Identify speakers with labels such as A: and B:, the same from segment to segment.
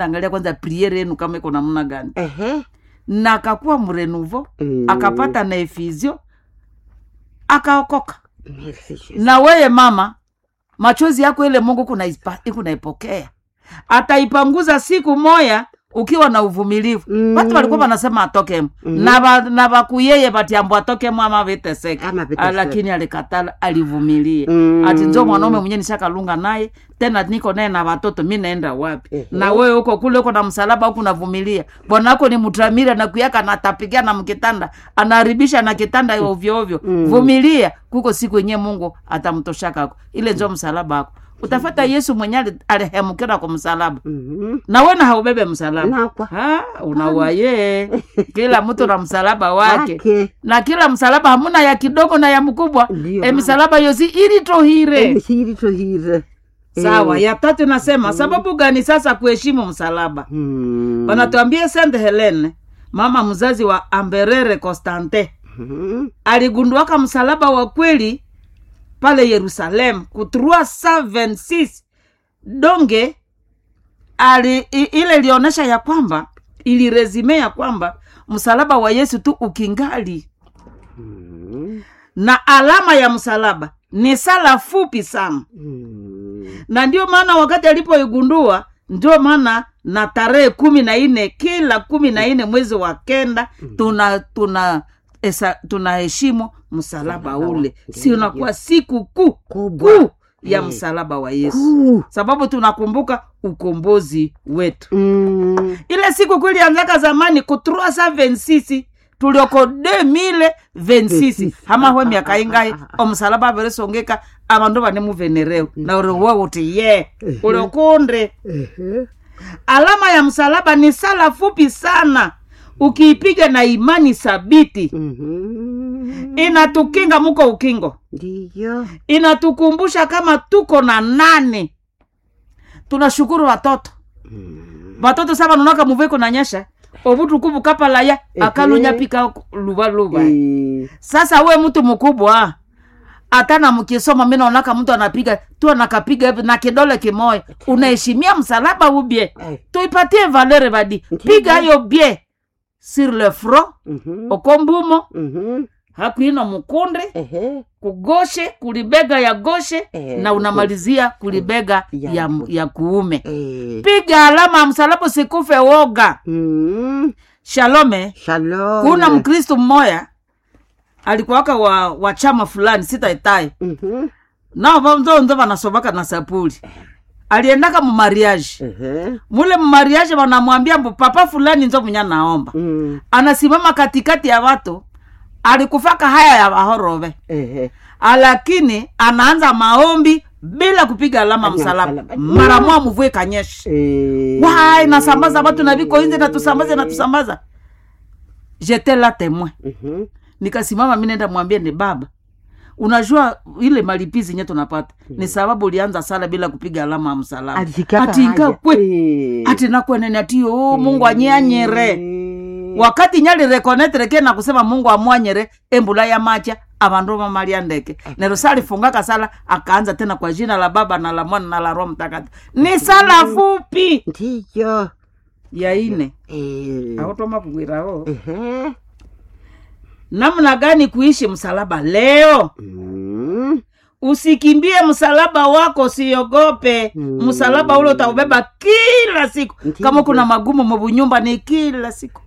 A: angalia kwanza priere yenu kama iko namna gani
B: Ehe.
A: na akakuwa mrenuvo
B: Mm.
A: akapata na efizio akaokoka
B: Merci, Jesus.
A: na weye mama machozi yako ile mungu kunaipa- kunaipokea ataipanguza siku moya ukiwa na uvumilivu
B: Mm.
A: watu walikuwa wanasema atokemo
B: Mm.
A: na ba- na bakuyeye vatiambo atokemo ama viteseke
B: Ama viteseke.
A: lakini alikatala alivumilia
B: Mm.
A: ati njo mwanaume mwenye nishakalunga naye tena niko naye na watoto mi naenda wapi
B: Ehe.
A: na wewe huko kule uko na msalaba huku navumilia bwanako ni mtramira na kuyaka natapigia na mkitanda anaharibisha na kitanda ovyo ovyo
B: Mm.
A: vumilia kuko siku yenye mungu atamtoshakako ile njo msalaba ako utafata yesu mwenye ali- alihemukira kwa msalaba
B: Mhm.
A: na wena haubebe msalaba
B: Nakwa.
A: Ha, unawaye kila mtu na msalaba wake
B: Wake.
A: na kila msalaba hamuna ya kidogo na ya mkubwa
B: Ndiyo,
A: e
B: mama.
A: misalaba yosi ilitohire
B: Emisiri tohire.
A: sawa
B: Eh.
A: ya tatu nasema sababu gani sasa kuheshimu msalaba
B: Mm.
A: wanatuambia Saint Helene mama mzazi wa Amberere Constante
B: Mhm.
A: aligunduaka msalaba wa kweli pale Yerusalemu ku 326 donge ali, i, ile ilionyesha ya kwamba ilirezime ya kwamba msalaba wa Yesu tu ukingali
B: Mhm.
A: na alama ya msalaba ni sala fupi sana
B: Mm.
A: na ndio maana wakati alipoigundua ndio maana na tarehe kumi na nne kila kumi na nne mwezi wa kenda tuna tuna esa, tunaheshimu msalaba ule si unakuwa siku kuu
B: Kubwa.
A: kuu ya
B: Mm.
A: msalaba wa yesu
B: Kuu.
A: sababu tunakumbuka ukombozi wetu
B: Mm.
A: ile siku kuu ilianzaka zamani ku 326 tulioko 2026 hama hwe miaka ingai omusalaba averesongeka avandu vane muvenereu na uri wo uti ye ulikunde
B: Ehe.
A: alama ya msalaba ni sala fupi sana ukiipiga na imani sabiti
B: Mhm.
A: inatukinga muko ukingo
B: Ndiyo.
A: inatukumbusha kama tuko na nane tunashukuru watoto
B: Mm.
A: watoto sava nonaka muveko nanyesha ovutukuvu kapalaya
B: Ehe.
A: akalunyapika luvaluva
B: Eh.
A: sasa we mtu mkubwa hata na mkisoma mi naonaka mtu anapiga tu anakapiga hivi na kidole kimoya unaheshimia msalaba ubye
B: Eh.
A: tuipatie valere vadi
B: Ndiyo.
A: piga hiyo bye sur le front
B: Mhm.
A: okombumo
B: Mhm.
A: hakuino mukunde
B: Ehe.
A: kugoshe kulibega ya goshe
B: Eh,
A: na unamalizia kulibega
B: Ya
A: ya,
B: ku-
A: ya kuume
B: Eh.
A: piga alama ya msalaba usikufe woga
B: Mm.
A: shalome
B: Shalom.
A: kuna mkristu mmoya alikuwaka wa, wa chama fulani sitaitai
B: Mhm.
A: nao vanzonzo vanasovaka na sapuli aliendaka mumariaji
B: Ehe.
A: mule mumariaji vanamwambia mbu papa fulani nzo munya naomba
B: Mm.
A: anasimama katikati ya watu alikufaka haya ya vahorove
B: Ehe.
A: lakini anaanza maombi bila kupiga alama
B: Alama
A: msalaba
B: msalaba.
A: mara mwa mvue kanyesha
B: Eh.
A: wai nasambaza watu na viko inje natusambaza natusambaza jete la temoin
B: Mhm.
A: nikasimama mi nenda mwambie ni baba unajua ile malipizi nye tunapata ni sababu ulianza sala bila kupiga alama ya msalaba
B: Alisikaka
A: ati
B: haja.
A: nkakwe
B: Eh.
A: ati nakwenene ati o mungu anyanyere
B: Eh.
A: wakati nyali rekonetreke na kusema mungu amwanyere embula ya macha avandu vamalia ndeke nero salifungaka sala akaanza tena kwa jina la baba na la mwana na la roho mtakatifu ni sala fupi
B: Ndiyo.
A: ya ine
B: Eh.
A: automakuwirao
B: Ehe.
A: namna gani kuishi msalaba leo
B: Mm.
A: usikimbie msalaba wako usiogope
B: Mm.
A: msalaba ule utaubeba kila siku
B: Ndiyo.
A: kama kuna magumu mubunyumba ni kila siku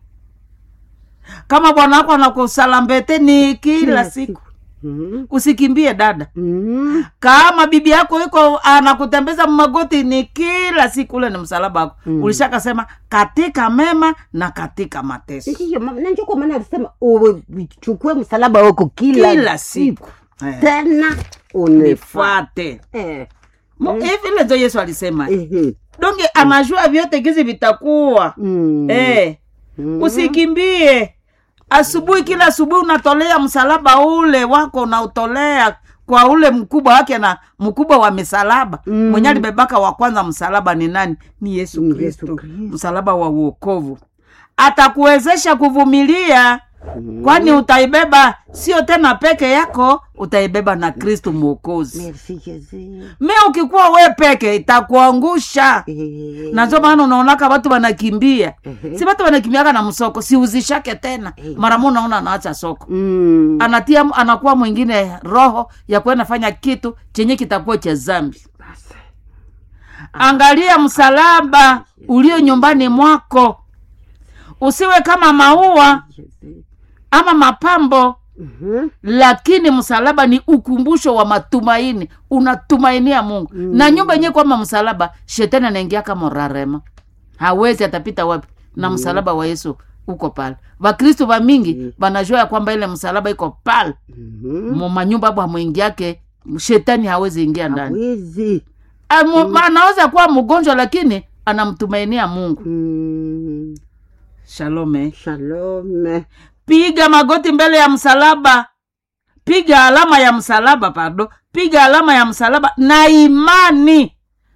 A: kama bwana wako anakusalambete ni kila,
B: Kila
A: siku
B: Mm.
A: usikimbie dada
B: Mm.
A: kama bibi yako iko anakutembeza magoti ni kila siku ule ni msalaba wako
B: Mm.
A: ulishakasema katika mema na katika mateso
B: Ndiyo, mama, na ndio kwa maana alisema uchukue msalaba wako kila,
A: kila siku Eh,
B: tena unifuate.
A: nifuate
B: Eh.
A: Mo- hivi ile ndio yesu alisema
B: Ehe.
A: donge anajua vyote gizi vitakuwa
B: Mm.
A: eh,
B: Mm.
A: usikimbie asubuhi kila asubuhi unatolea msalaba ule wako unautolea kwa ule mkubwa wake na mkubwa wa misalaba
B: Mm.
A: mwenye alibebaka wa kwanza msalaba ni nani ni yesu
B: Ni
A: kristo
B: Yesu Kristo.
A: msalaba wa uokovu atakuwezesha kuvumilia kwani utaibeba sio tena peke yako utaibeba na kristu mwokozi
B: merci jésus
A: me ukikuwa we peke itakuangusha
B: Eh,
A: na ndio maana unaonaka watu wanakimbia
B: ehe.
A: si watu wanakimbiaka na msoko siuzishake tena
B: Eh.
A: mara mu unaona anaacha soko
B: Mm.
A: anatia anakuwa mwingine roho ya kwenda fanya kitu chenye kitakuwa cha zambi
B: Basi.
A: angalia msalaba ulio nyumbani mwako usiwe kama maua
B: Jésus.
A: ama mapambo
B: Mhm.
A: lakini msalaba ni ukumbusho wa matumaini unatumainia mungu mm. na nyumba yenyewe kwama msalaba shetani anaingia kama rarema hawezi atapita wapi na msalaba wa yesu uko pale vakristu va mingi vanajua ya kwamba ile msalaba iko pale
B: Mhm.
A: mu manyumba abo hamwingiake shetani hawezi ingia ndani
B: Hawezi.
A: Amu- anaweza kuwa mgonjwa lakini anamtumainia mungu
B: Mm.
A: shalome
B: Shalom.
A: piga magoti mbele ya msalaba piga alama ya msalaba pardon piga alama ya msalaba na imani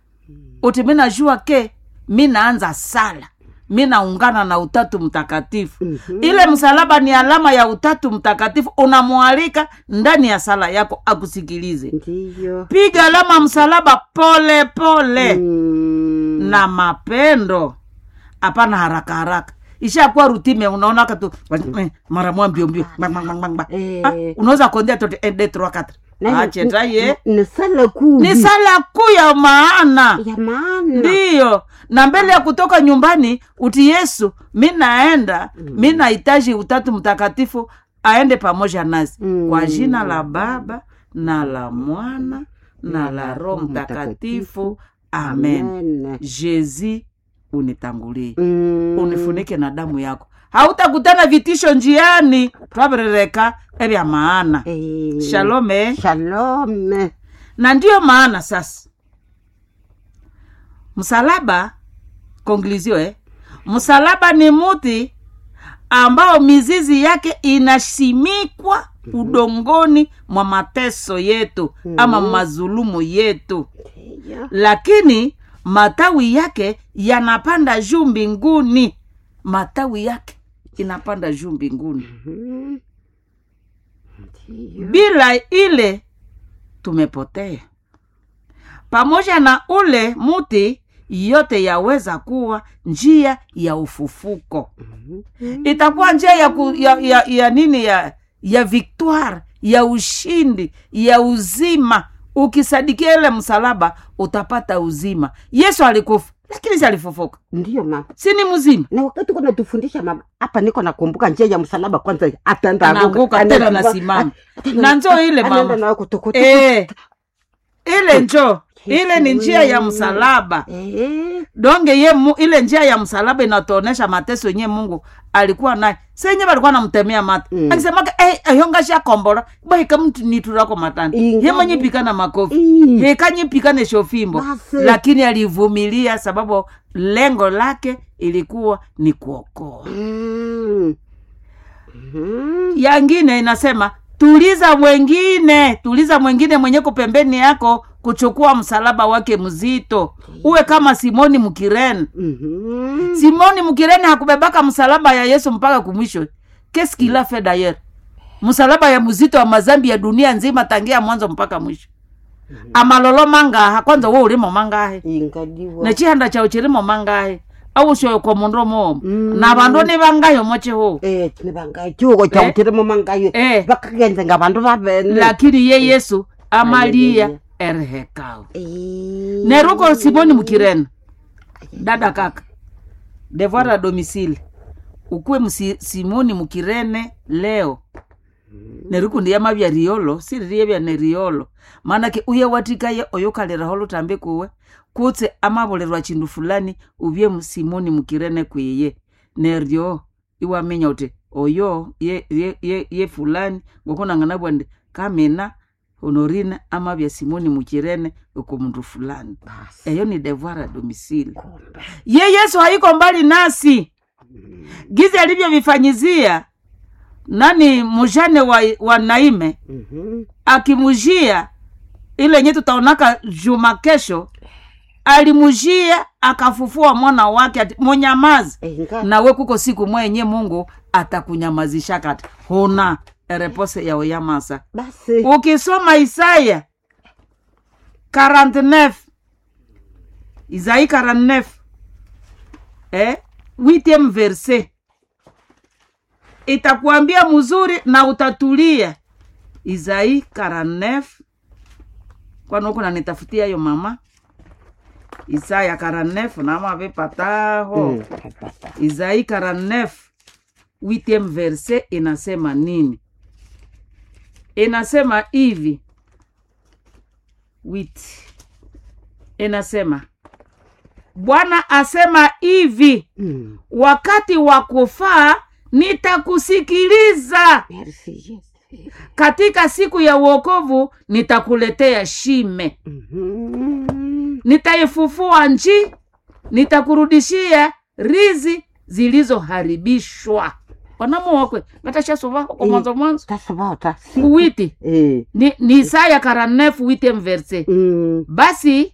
A: uti mi najua ke mi naanza sala mi naungana na utatu mtakatifu
B: Mhm.
A: ile msalaba ni alama ya utatu mtakatifu unamwalika ndani ya sala yako akusikilize
B: Ndiyo.
A: piga alama ya msalaba pole pole
B: Mm.
A: na mapendo hapana haraka haraka ishakuwa rutime unaona katu mara mwa mbio mbio Bang, bang, bang, bang, bang.
B: Eh.
A: Ah, unaweza kuondea tote ende trois quatre
B: Na-
A: ache taye
B: ni- ni sala kuu
A: ni sala kuu ya maana
B: ya maana
A: ndiyo na mbele ya kutoka nyumbani uti yesu mi naenda mi nahitaji utatu mtakatifu aende pamoja nasi
B: Mm.
A: kwa jina la baba na la mwana na la roho mtakatifu amen
B: Amen.
A: jezi unitangulie
B: Mm.
A: unifunike na damu yako hautakutana vitisho njiani twavirereka evya maana
B: Eh.
A: shalome
B: Shalom.
A: na ndiyo maana sasa msalaba konglizio eh? msalaba ni muti ambao mizizi yake inasimikwa udongoni mwa mateso yetu ama mazulumu yetu
B: Ndiyo.
A: lakini matawi yake yanapanda juu mbinguni matawi yake inapanda juu mbinguni
B: Mhm. Ndiyo.
A: bila ile tumepotea pamoja na ule muti yote yaweza kuwa njia ya ufufuko itakuwa njia ya, ku, ya, ya, ya nini ya ya victoire ya ushindi ya uzima ukisadikia ile msalaba utapata uzima yesu alikufa lakini si alifufuka
B: Ndiyo mama
A: si ni mzima
B: na wakati kuna tufundisha mama hapa niko nakumbuka njia ya msalaba kwanza ataenda
A: anaanguka tena nasimama na njoo ile mama
B: nayo kutokuta
A: Eh, ile njo ile ni njia ya msalaba
B: Eh.
A: donge ye mu, ile njia ya msalaba inatuonesha mateso yenye mungu alikuwa naye senye balikuwa namtemea mata
B: Mm.
A: akisemaka hey, ayongashakombora bahika mtu niturako matani
B: Ingawa-
A: ye mwenye pikana makofi
B: Mm.
A: hekanye pikane shofimbo
B: Basi.
A: lakini alivumilia sababu lengo lake ilikuwa ni kuokoa
B: Mm. Mhm.
A: yangine inasema tuliza mwengine tuliza mwengine mwenyeko pembeni yako kuchukua msalaba wake mzito uwe kama simoni mkirene
B: Mhm.
A: simoni mkirene hakubebaka msalaba ya yesu mpaka kumwisho keskila fe dayer msalaba ya mzito wa mazambi ya dunia nzima tangia mwanzo mpaka mwisho amalolo mangaha kwanza wo ulimo mangahe
B: ingadiwa
A: nechihanda chao chilimo mangahe aushoyo kwa mundu momo
B: Mm.
A: na vandu ni vangayo mochihu
B: eh nibanga chuko cha
A: Eh.
B: utirimo mangayo
A: Eh.
B: bakagenze nga bandu babene
A: lakini ye yesu amalia
B: Haleluya.
A: erehekao
B: Eh.
A: neruko simoni mkirene dada kaka devoir a domicile ukuwe msi, simoni mukirene leo nerikundi mavya riolo siririe vya ne riolo maanake uye watikaye oyo kaliraho lutambi kuwe kutse amavolelwa chindu fulani uvye mu- simoni mukirene kwiye neryo iwamenya uti oyo ye, ye, ye, ye fulani ngokunang'ana bwandi kamina honorina amavya simoni mukirene uko mundu fulani
B: Basi.
A: eyo ni devoir a domicile
B: Kumbe.
A: ye yesu haiko mbali nasi gizi alivyovifanyizia nani mujane wa, wa naime
B: Mhm.
A: akimujia ile nye tutaonaka juma kesho alimujia akafufua mwana wake ati munyamazi
B: Eh, nga-
A: nawe kuko siku mwenye mungu atakunyamazisha kati huna repose ya uyamasa
B: basi
A: ukisoma isaya 49 isai 49 eh, 8 verse itakuambia mzuri na utatulia isai 49 kwani huku nanitafutia hiyo mama isaya 49 nama vipataho
B: Mm, napata.
A: Isaïe 49 8 verse inasema nini? Inasema hivi wit, inasema Bwana asema hivi,
B: Mm,
A: wakati wa kufaa nitakusikiliza,
B: merci, Yesu.
A: katika siku ya uokovu nitakuletea shime,
B: Mhm.
A: nitaifufua nchi, nitakurudishia rizi zilizoharibishwa. wanamuokwe vatashasuvako kwa
B: Eh.
A: mwanzo mwanzo
B: tasovota si
A: kuwiti
B: eh.
A: ni, ni Isaya karanefu wite mverse
B: mm.
A: basi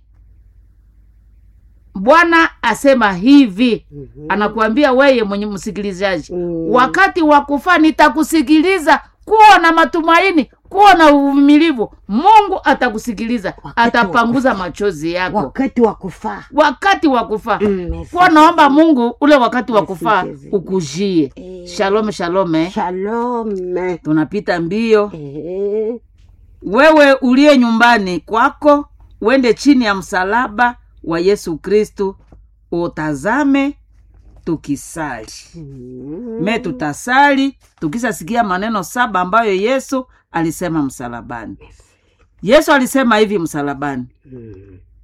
A: bwana asema hivi
B: Mhm.
A: anakuambia weye mwenye msikilizaji
B: Mm.
A: wakati wa kufa nitakusikiliza kuwa na matumaini kuwa na uvumilivu mungu atakusikiliza
B: Wakati wa
A: atapanguza machozi yako
B: wakati wa kufaa
A: wakati wa kufa
B: Mm, merci.
A: kuwa naomba mungu ule wakati wa kufa
B: Merci.
A: ukujie
B: Eh.
A: shalome shalome
B: shalome
A: tunapita mbio
B: eh.
A: wewe uliye nyumbani kwako uende chini ya msalaba wa yesu kristu utazame tukisali
B: Mm.
A: me tutasali tukisasikia maneno saba ambayo yesu alisema msalabani yesu alisema hivi msalabani
B: Mm.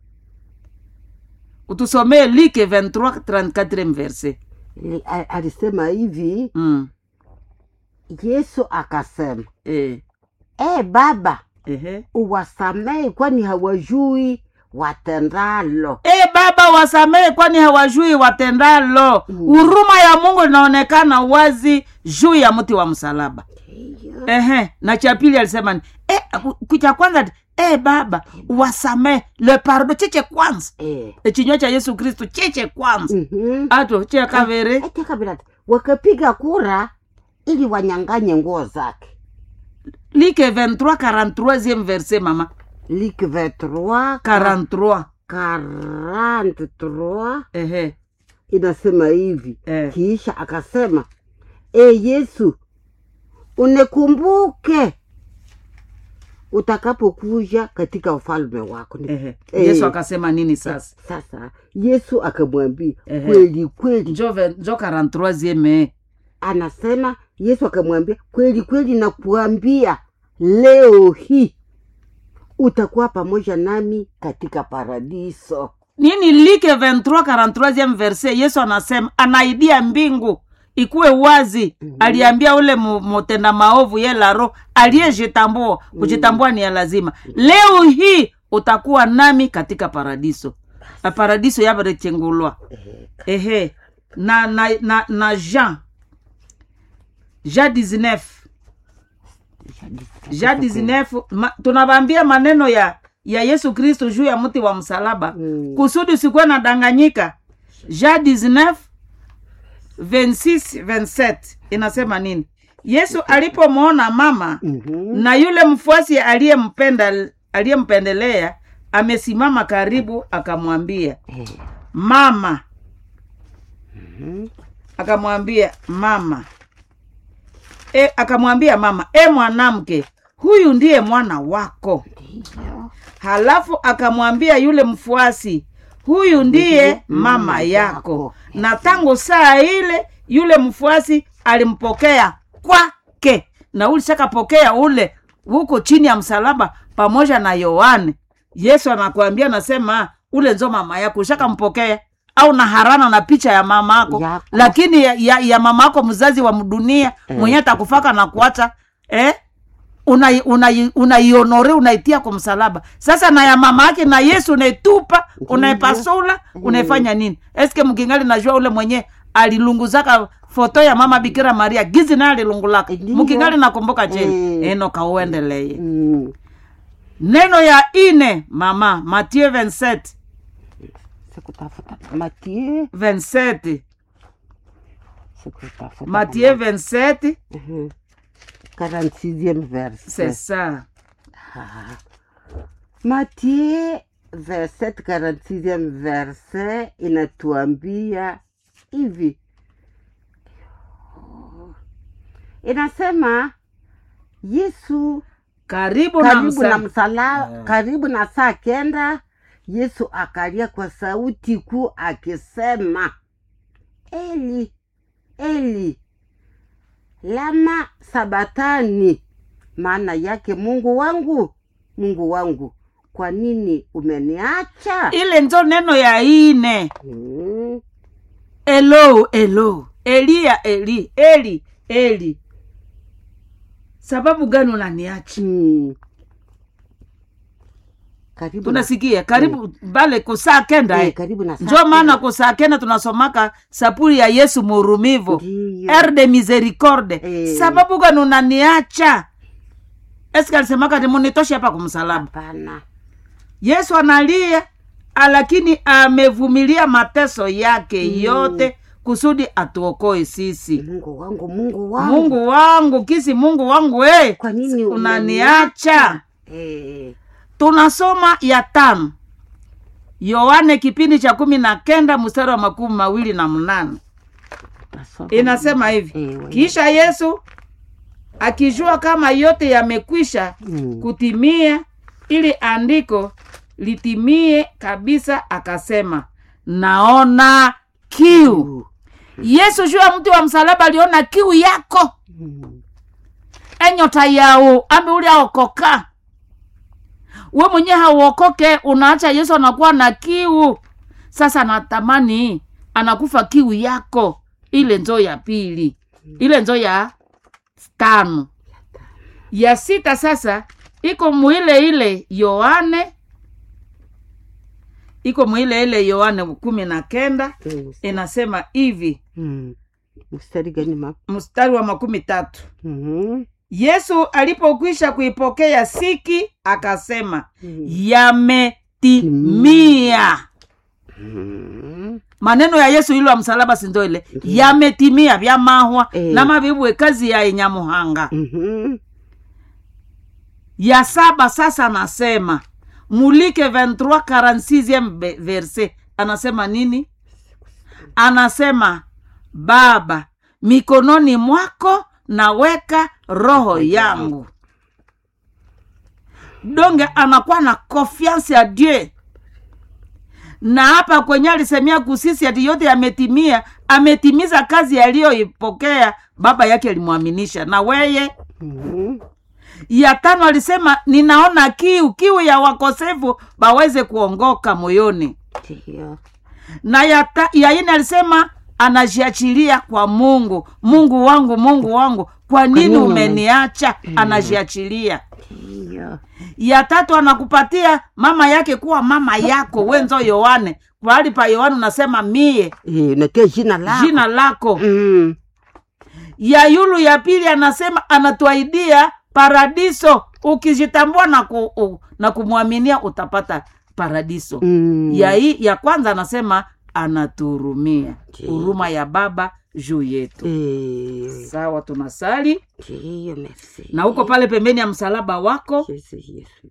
A: utusomee like 23 verse
B: Li- a- alisema hivi
A: mm.
B: yesu akasema
A: e,
B: e baba
A: ehe.
B: uwasamehe kwani hawajui watendalo
A: e baba wasamehe kwani hawajui watendalo
B: Mm.
A: huruma ya mungu inaonekana wazi juu ya mti wa msalaba ehe na cha pili alisema ni e, ku- cha kwanza ati, e baba wasamehe le pardo cheche kwanza
B: Eh.
A: echinywa cha yesu kristu cheche kwanza
B: Mhm.
A: ato che kavere
B: Ati kabila ati, wakapiga kura ili wanyanganye nguo zake
A: like 23 43 verse mama
B: lik 23
A: 43
B: 43
A: ehe
B: inasema hivi
A: eh.
B: kisha akasema e yesu unikumbuke utakapokuja katika ufalme wako Ni-
A: ehe
B: Eh.
A: yesu akasema nini sasa
B: sasa yesu akamwambia
A: Ehe.
B: kweli kweli
A: njo ve- njo 43
B: anasema yesu akamwambia kweli kweli nakuambia leo hii utakuwa pamoja nami katika paradiso
A: nini like 23 43 verse yesu anasema anaidia mbingu ikuwe wazi
B: Mhm.
A: aliambia ule mu- mutenda maovu ye laro aliyejitambua kujitambua ni ya lazima leo hii utakuwa nami katika paradiso Na paradiso yabaretengulwa ehe na na na, na jean jean 19 jean 19 ma, tunavambia maneno ya ya yesu kristo juu ya mti wa msalaba
B: Mm.
A: kusudi usikuwe na danganyika jean 19 26 27 inasema nini yesu alipomwona mama
B: Mhm.
A: na yule mfuasi aliyempenda aliyempendelea amesimama karibu akamwambia
B: Eh,
A: mama
B: mhm.
A: akamwambia mama e, akamwambia mama e mwanamke huyu ndiye mwana wako
B: Ndiyo.
A: halafu akamwambia yule mfuasi huyu ndiye mama yako na tangu saa ile yule mfuasi alimpokea kwake na ulishakapokea ule huko chini ya msalaba pamoja na yohane yesu anakuambia nasema ule nzo mama yako ushakampokea au na harana na picha ya mama yako
B: Yako.
A: lakini ya, ya, ya mama yako mzazi wa mdunia
B: Eh.
A: mwenye atakufaka na kuacha eh? unai- unai- unaionore unaitia kwa msalaba sasa na ya mama yake na yesu unaitupa unaipasula unaifanya nini eske mkingali najua ule mwenye alilunguzaka foto ya mama bikira maria gizi naye alilungulaka
B: Ndiyo.
A: mkingali nakumbuka cheni
B: Mm.
A: enoka uendeleye
B: Mm.
A: neno ya ine mama mathieu 27
B: sikutafuta matie
A: 27
B: sikutafuta
A: matie 27
B: Mhm. 46e verset
A: c'est ça
B: Ah. Matie verset 46e verset inatuambia hivi, inasema Yesu
A: karibu, na
B: karibu na
A: msa...
B: msala,
A: Eh.
B: karibu na saa kenda, Yesu akalia kwa sauti kuu akisema, Eli Eli lama sabatani, maana yake Mungu wangu, Mungu wangu, kwa nini umeniacha?
A: ile njo neno ya ine
B: Mm.
A: elo elo eliya eli eli eli sababu gani unaniacha
B: Mm. Karibu na,
A: tunasikia karibu bale kusaa kenda
B: eh,
A: eh.
B: karibu na saa
A: njo maana
B: kenda.
A: kusaa kenda tunasomaka sapuli ya yesu murumivo
B: Ndiyo.
A: er de misericorde
B: Eh.
A: sababu gani unaniacha eske alisemaka timunitoshe hapa kumsalaba
B: Hapana.
A: yesu analia lakini amevumilia mateso yake
B: Mm.
A: yote kusudi atuokoe sisi
B: Mungu wangu, Mungu wangu,
A: mungu wangu kisi mungu wangu we
B: kwa nini
A: unaniacha
B: Eh,
A: tunasoma ya tano yohane kipindi cha kumi na kenda mstari wa makumi mawili na mnane
B: tasoma.
A: inasema hivi
B: Eh, wewe.
A: kisha yesu akijua kama yote yamekwisha
B: Mm.
A: kutimia ili andiko litimie kabisa akasema naona kiu yesu juu ya mti wa msalaba aliona kiu yako
B: Mm.
A: enyota yao ambe uli aokoka we mwenye hauokoke unaacha yesu anakuwa na kiu sasa natamani anakufa kiu yako ile nzo ya pili ile nzo ya tano ya sita sasa iko muile ile yohane iko muile ile yohane kumi na kenda
B: Mm.
A: inasema hivi
B: Mm. mstari gani ma
A: mstari wa makumi tatu
B: Mhm.
A: yesu alipokwisha kuipokea siki akasema
B: Mm.
A: yametimia
B: Mhm.
A: maneno ya yesu ilo ya msalaba sindo ile
B: Ndiyo.
A: yametimia vyamahwa
B: Eh.
A: namavibwe kazi ya inyamuhanga
B: Mhm.
A: ya saba sasa anasema mulike 23 46 be- verse anasema nini anasema baba mikononi mwako naweka roho yangu donge anakuwa na confiance ya dieu na hapa kwenye alisemia kusisi ati yote yametimia ametimiza kazi aliyoipokea baba yake alimwaminisha na weye
B: Mhm.
A: ya tano alisema ninaona kiu kiu ya wakosefu baweze kuongoka moyoni
B: Ndiyo.
A: na ya, ta, ya ine alisema anajiachilia kwa mungu mungu wangu mungu wangu kwa nini
B: nini
A: umeniacha anajiachilia
B: Ndiyo.
A: ya tatu anakupatia mama yake kuwa mama yako wenzo yohane pahali pa yohane unasema mie
B: Eh, unatia jina lako
A: jina lako
B: Mm.
A: ya yulu ya pili anasema anatuaidia paradiso ukijitambua na, ku, u, na kumwaminia utapata paradiso
B: Mm.
A: ya, hii, ya kwanza anasema anatuhurumia
B: Ndiyo.
A: huruma ya baba juu yetu
B: Eh,
A: sawa tunasali
B: ndiyo, merci.
A: na huko pale pembeni ya msalaba wako
B: Yesu, Yesu.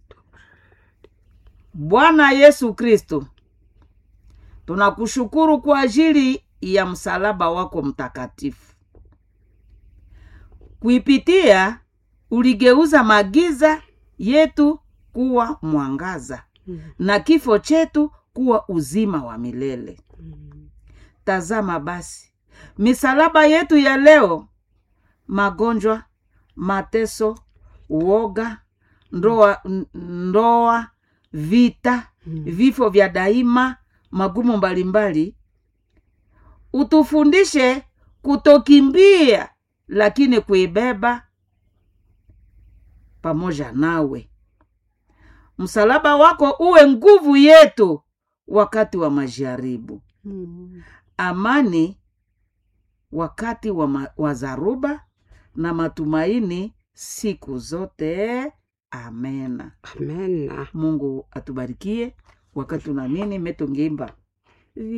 A: bwana yesu kristo tunakushukuru kwa ajili ya msalaba wako mtakatifu kuipitia uligeuza magiza yetu kuwa mwangaza
B: Mm.
A: na kifo chetu kuwa uzima wa milele
B: Mm.
A: tazama basi misalaba yetu ya leo magonjwa mateso uoga ndoa, n- ndoa vita
B: Mm.
A: vifo vya daima magumu mbalimbali utufundishe kutokimbia lakini kuibeba pamoja nawe msalaba wako uwe nguvu yetu wakati wa majaribu
B: Mm.
A: amani wakati wa, ma, wa zaruba na matumaini siku zote amena
B: Amena.
A: mungu atubarikie wakati una nini metongeimba